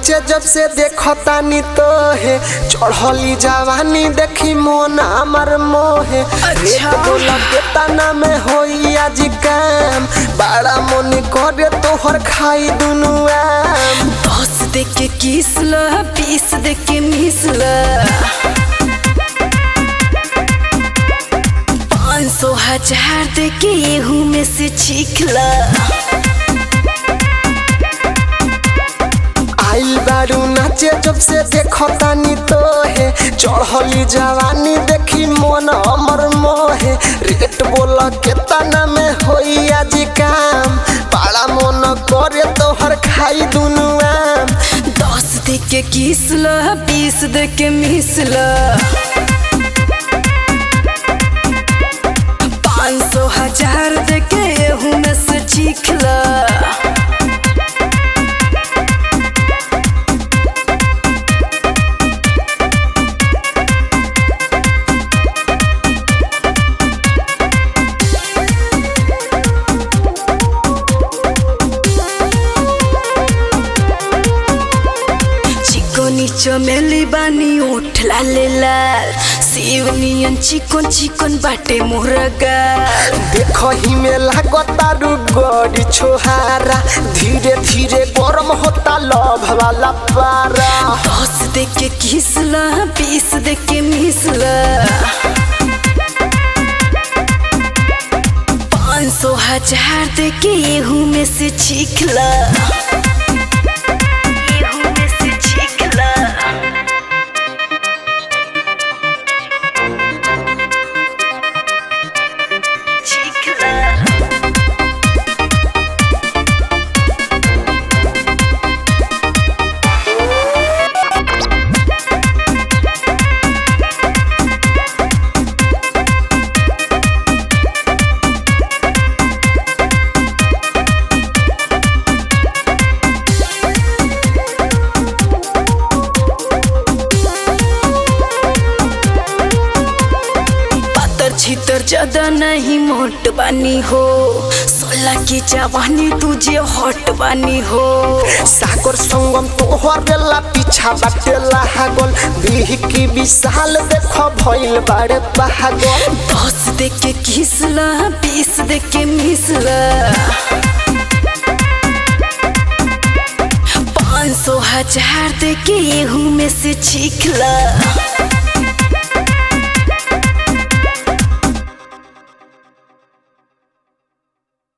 नाचे जब से देखतानी तो है चढ़ली जवानी देखी मोन हमर मोहे रेट बोला के तना में होई आज काम बड़ा मन करे तोहर खाई दुनु आम दस दे के किस ल बीस दे के मिस ल पाँच सौ हजार दे के एहू में से छीख ल आइल बारू नाचे जब से देखतानी तो है चढ़ली जवानी देखी मोन हमर मोहे रेट बोल के तना में होई आज काम बड़ा मन करे तोहर खाई दुनु आम दस दे के किस ल बीस दे के मिस ल पाँच सौ हजार दे के एहू में से चीख ल चिकोनी चमेली बानी ओठ लाले लाल शिवनियन चिकन चिकन बाटे मुर्गा देखही में लागतारू गड़ी छोहारा धीरे धीरे गरम होता लभ वाला पारा दस दे के किसला बीस दे के मिसला पाँच सौ हजार दे के एहू में से छीखला एहू में से छीखला छीखला पातर छितर ज्यादा नहीं मोट बानी हो सोलह की जवानी तुझे हॉट बानी हो सागर संगम तोहर बेला पीछा बाटेला हागल बीह की विशाल देख भइल बाड़े पागल दस दे के किसला बीस दे के मिसला पाँच सौ हजार दे के एहू में से छीखला